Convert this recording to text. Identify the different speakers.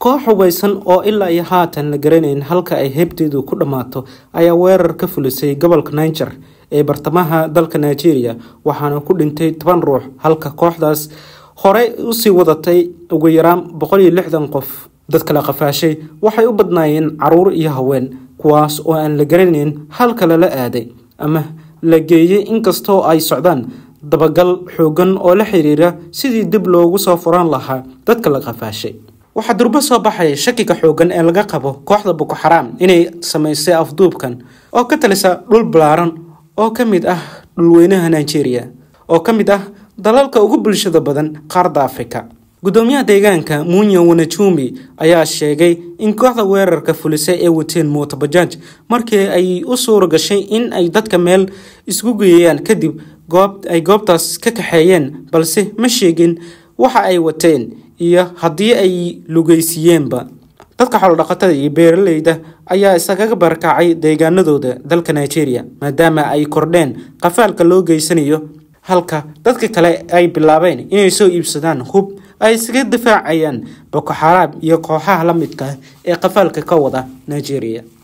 Speaker 1: koox hubaysan oo ilaa iyo haatan la garanayn halka ay heybteedu ku dhammaato ayaa weerar ka fulisay gobolka niger ee bartamaha dalka nigeria waxaana ku dhintay toban ruux halka kooxdaas horey usii wadatay ugu yaraan boqol iyo lixdan qof dadka la qafaashay waxay u badnaayeen caruur iyo haween kuwaas oo aan la garanayn halka lala aaday ama la geeyey inkastoo ay socdaan dabagal xoogan oo la xiriira sidii dib loogu soo furan lahaa dadka la qafaashay waxaa durbo soo baxaya shakiga xoogan ee laga qabo kooxda boko xaraam inay samaysay afduubkan oo ka talisa dhul balaaran oo ka mid ah dhulweynaha nigeria oo ka mid ah dalalka ugu bulshada badan qaarda afrika gudoomiyaha deegaanka munya wanajumi ayaa sheegay in kooxda weerarka fulisay ee wateen mootobajaaj markii ay u suura gashay in ay dadka meel isku geeyayaan kadib goob ay goobtaas ka kaxeeyeen balse ma sheegin waxa ay wateen iyo haddii ay lugeysiiyeenba dadka xoolodhaqatada iyo beeraleyda ayaa isagaga barakacay deegaanadooda dalka nigeria maadaama ay kordheen qafaalka loo geysanayo halka dadka kale ay bilaabeen inay soo iibsadaan hub ay isaga difaacayaan boko xaraam iyo kooxaha la midka ee qafaalka ka wada nigeria